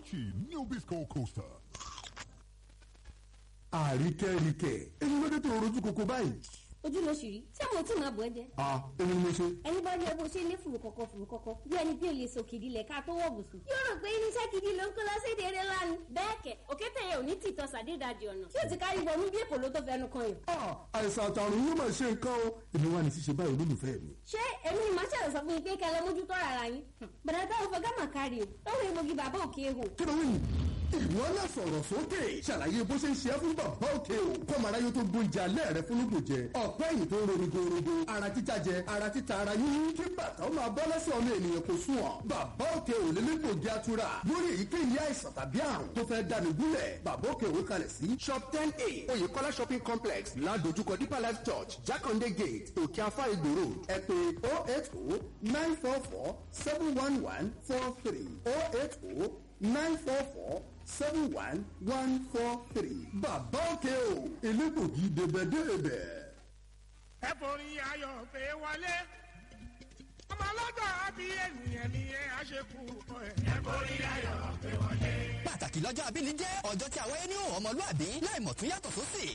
Archie Nabisco Coaster. àríkẹ́ríkẹ́ ẹni lóde tó rojú koko báyìí. ojú ló ṣì rí tí àwọn tí màá bọ̀ ẹ́ jẹ́. a èmi ni mo ṣe. ẹni bá rí ẹ bó ṣe lé fùrù kọ̀kọ̀ fùrù kọ̀kọ̀ bí ẹni bí olè sọ kìdí lẹ̀ ká tó wọ̀ bùsùn. yóò rò pé irinṣẹ́ gidi ló ń kó lọ́sẹ̀ dèrè lánàá. bẹ́ẹ̀ kẹ̀ òkété yẹn ò ní tìtọ́ sàdédàjì ọ̀nà tí ó ti kárí bọ̀ mú bí èkó ló tó fẹnu kan yàn. a àìsàn àtàrùn yóò máa ṣe nǹkan o èmi wà ní ṣíṣe báyìí olólùfẹ́ mi. ṣé èmi ni màá ṣàlẹ̀ sọ fún yín pé kẹlẹ́ mójútó rárá yín. bàdà táwọn fẹ́ gámà kárí o lọ́wọ́ egbògi bàbá òkè ehò. kí ló wí ìwọ náà sọ̀rọ̀ sókè ṣàlàyé bó ṣe ń ṣe é fún bàbá òkè o kọ́mara yóò tó gbóúnjẹ alẹ́ rẹ fún lóògùn jẹ ọ̀pẹ́ ẹ̀yìn tó ń roni gorogo ara títa jẹ ara títa ara yíyí kí bàtà ó máa bọ́ lẹ́sẹ̀ ọmọ ènìyàn kò sùn ọ̀ bàbá òkè ò lè lẹ́gbògi atura lórí èyíkéyìí àìsàn tàbí àrùn tó fẹ́ dànù gúnlẹ̀ bàbá òkè òwe kalẹ̀ sí shop ten a oyèkọ́lá shopping complex ládojúkọ deeper life church jákàndé gate òkè afá ìgbò road ẹ pè oh eight oh nine four four seven one one four three oh eight oh nine four four seven one one four three. bàbá òkè o elégbògi débẹ̀débẹ̀. ẹ forí ayọ̀ pé wọlé ọmọ ọlọ́jọ́ àbí ènìyàn ni ẹ á ṣe kú ọ ẹ. ẹ forí ayọ̀ pé wọlé. pàtàkì lọ́jọ́ abíní jẹ́ ọjọ́ tí àwáyé ní ọmọlúàbí láì mọ̀ tún yàtọ̀ sósì